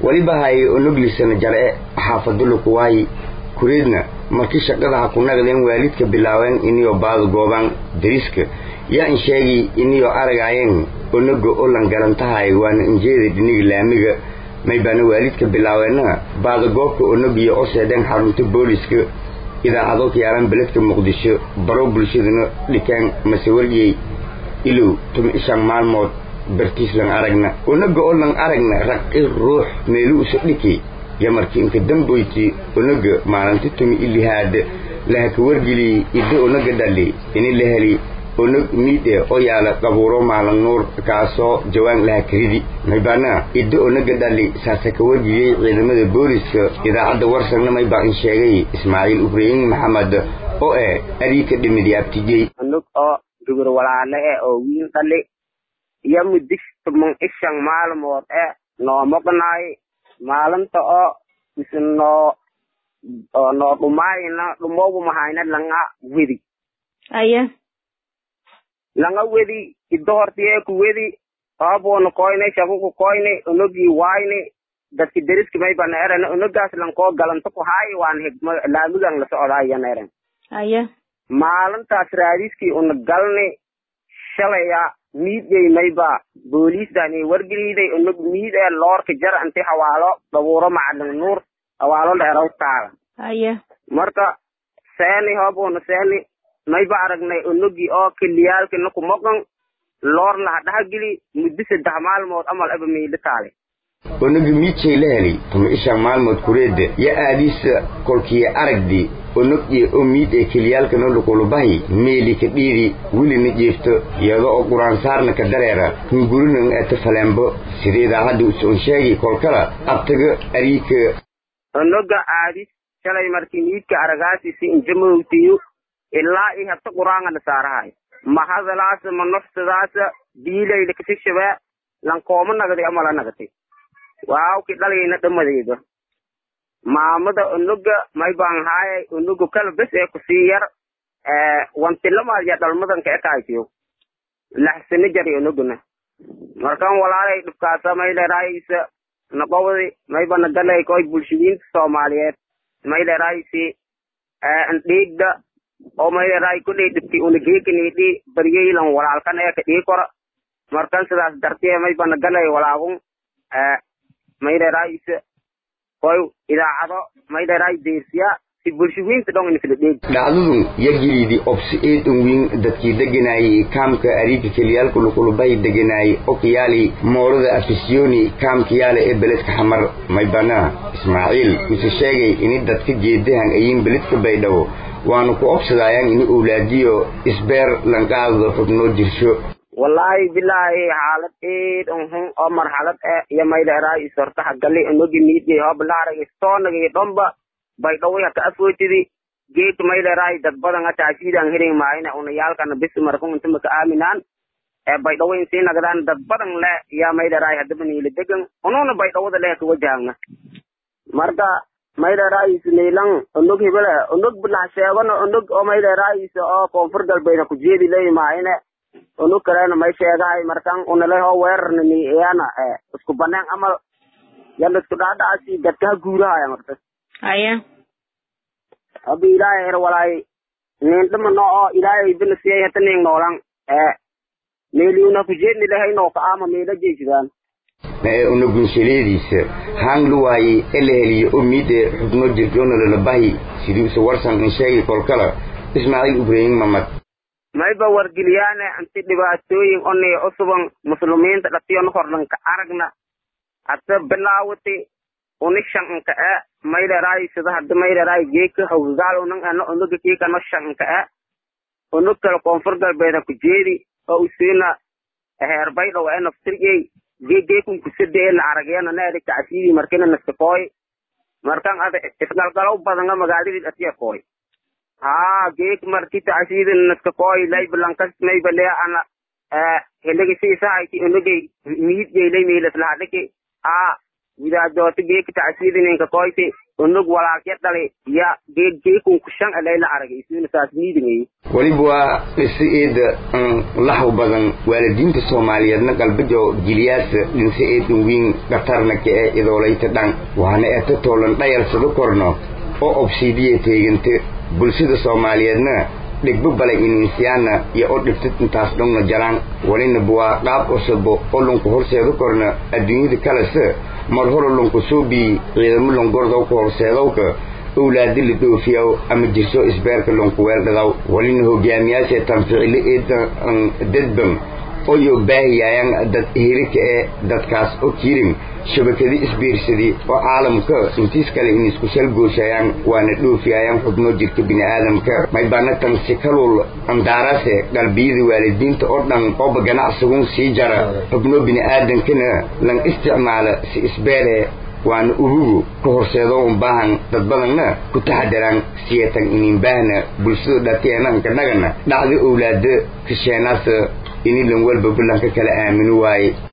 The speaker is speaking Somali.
weliba hay onoglisana jar'e xaafadulu kuwaayi kureedna markii shaqada ha ku naqdeen waalidka bilaabeen iniyoo baada goobaan dariska yaa in sheegi iniyoo aragaayeen onaga olan garantahay waana injeeda dhiniga laamiga may baana waalidka bilaabeenna baada goobka onagiyo o seedheen xarunta booliska idaacado kiyaalan beledka muqdisho baro bulshadana dhikaan masewariyey ilow tuma ishan maalmood bartiislan aragna onaga oo lan aragna raqi ruux meelu usa dhiki yamarki inka damboyti onaga maalinti tumi ilihaad lahaka wargeli idda onaga dhali ini la heli onag miidhe oo yaala qabuuro maalin nuur kaasoo jawaan lahakaridi maybana idda onaga dhali saasa ka wargeliyey ciidamada booliska idaacadda warsagna maybaa in sheegay ismaaciil ibraahim maxamed oo eh ariika dhimidi abtijey anug oo dugur walaale e oo wiil dhali iyo mudig tuman ishan maalmood e noo moqnaay maalinta oo mise noo noo dhumaayna dhumoobu mahayna langa wedi aya langa wedi iddo hortiye ku wedi aaboona koyne shakuku koyne onogii waayne dadki deriski maybana eren onogaas lankoo galanto ku haayi waan higma laamigan la socdaayana eren aya maalintaas raadiskii una galne shalaya miidyey mayba booliisdani wargeliiday onog miid ee loorka jar inti hawaalo dhabuuro macalin nuur hawaalo dheeraw taala aya marka seeni hoobuna seeni mayba aragnay onogii oo kiliyaalkina ku moqon loor laha dhahageli muddo saddex maalmood amal aba miidho taale onaga miidjay la helay tuma ishan maalmood kureedda ya aadiisa kolkiya aragdi onog iyo oo miid ee keliyaalkana lukulubahi meeli ka dhiidi welina jeefto iyada oo quraansaarna ka dareera hungurinan ete faleembo sida idaacadda usoon sheegi kolkala abtaga ariika onoga aadis shalay markii miidka aragaasisi injamowtiyo ilaa i habta quraanga la saarahay ma hadalaasa ma noftadaasa biilayda kasishabaa lankooma nagday ama la nagatay waawki dhalayna dhamadeyda maamada onoga may baan haayay onoga kala bes ee kusii yar wantilamaadya dhalmadanka ekaaytiyo laxsana jari onogana markan walaalay dhibkaasa may dheeraayisa naqowdi mayba nagalay koy bulshadiinta soomaaliyeed may dheeraayisi ndhiigda oo may dheeraay kudhay dhibki unageekanidhi baryaylan walaalkan ee ka dhii kora markan sidaas dartee mayba nagalay walaagun may dheeraayisa koy idaacado may dheeraay deersiya si bulshooyinka dhon inkala dheeg dhacdadun yagiliidi obsi eedan wiin dadkii deganaayey kaamka ariika keliyaalka lukulubahi deganaayey okiyaali moorada afisyooni kaamkayaala ee beledka xamar maybana ismaaciil mise sheegay ini dadka jeedahan ayin beledka baydhabo waanu ku obsadaayaan ini owlaadiyo isbeer lanqaadada xubnoo jirsho wallaahi bilaahi xaalad eed unhun oo marxalad e iyo maydheeraay isortaha gali onogi miidgay hoblaarag istoonagay dhomba baydhaway haka afootidi geedka maydheeraay dad badan hata ashiidaan hering maayna unayaalkana bis markun inta maka aaminaan ee baydhawo in sii nagdaan dad badan le yaa maydheeraay hadaba niila degan ununa baydhawada le ka wajahangna marka maydheeraayis niilan onog hebele onog bilah sheegano onog oo maydheeraayis oo koonfur galbeed ha kujeedi ley maayne onog kalena may sheegahay markan unale hoo weerarna ni iyana isku banaan amal yala isku dhaadhaasi dadka ha guurahaya marta aya abi ilaahay er walaay nin dhima no oo ilaahay bina siyay hata nin noolan ee meeliuna kujeedni lehay noo ka ama meela jeesidaan ee unagunsaleediisa haan luwaayey ee la heliyo oo miide xubno jirjoona lalabahi sidiisa warsan in sheegi kolkala ismaaciil ibraahim mamad mayba wargeliyaane anti dhibaatooyin onay usuban muslimiinta dhatiyon horlanka aragna hata bilaawati uni shanka e maydheeraay sida hada maydheeraay geeka hawgaal unan ano onoga kiikano shanka e onog kale koonfur galbeed ha kujeedi oo usiina heer baydhaw e naftirgey gegeekun kusade ee la aragyeena needi kacsiidi markina naskakooy markan ada isgalgalow badanga magaaladii dhatiya kooy haa geek marki tacsiidi naskakooy laybalankas maybale ana helegi siisahayti onogey miid geylay miilaslahadhiki aa widaadooti geeka tacsiidi ninka koyti unug walaalkya dhali ya geeg geekun kushan alayla aragay isuna saas niidingay weliba waa dhisi eeda laxw badan waalidiinta soomaaliyeedna galbejo jiliyaasa dhinse eedan wiin dhatarna ka'e idoolayta dhan waana eta toolan dhayarsado korno oo obsiidiya teeganta bulshada soomaaliyeedna dhigbo balay ininsiyaana iyo o dhibtid intaas dhongna jalaan walina buwaa qaab cusubo oo lunku horseedo korna adduunyada kalese mar hore lunku suubii ciidamo longordowka horseedowka owlaadi la dhoofiyaw ama jirso isbeerka lunku weeldhadaw walina hogaamiyaasha tanficilo eeda dadban oyo baahiyaayan dad hirika ee dadkaas oo kirin shabakadi isbiirsadii oo caalamka intiis kale in isku shalgooshaayaan waana dhoofiyayaan xubno jirka bini'aadamka maybana tan si kalul andaarase qalbiyada waalidiinta oo dhan ooba ganacsigun sii jara xubno bini'aadankana lan isticmaala si isbeere waana ubugu ka horseedo un baahan dad badanna ku taxadaraan siyatan inin baahna bulshada dhateenanka dhagana dhacda owlaada kasheenaasa ini lan walba ballanka kala aamino waaye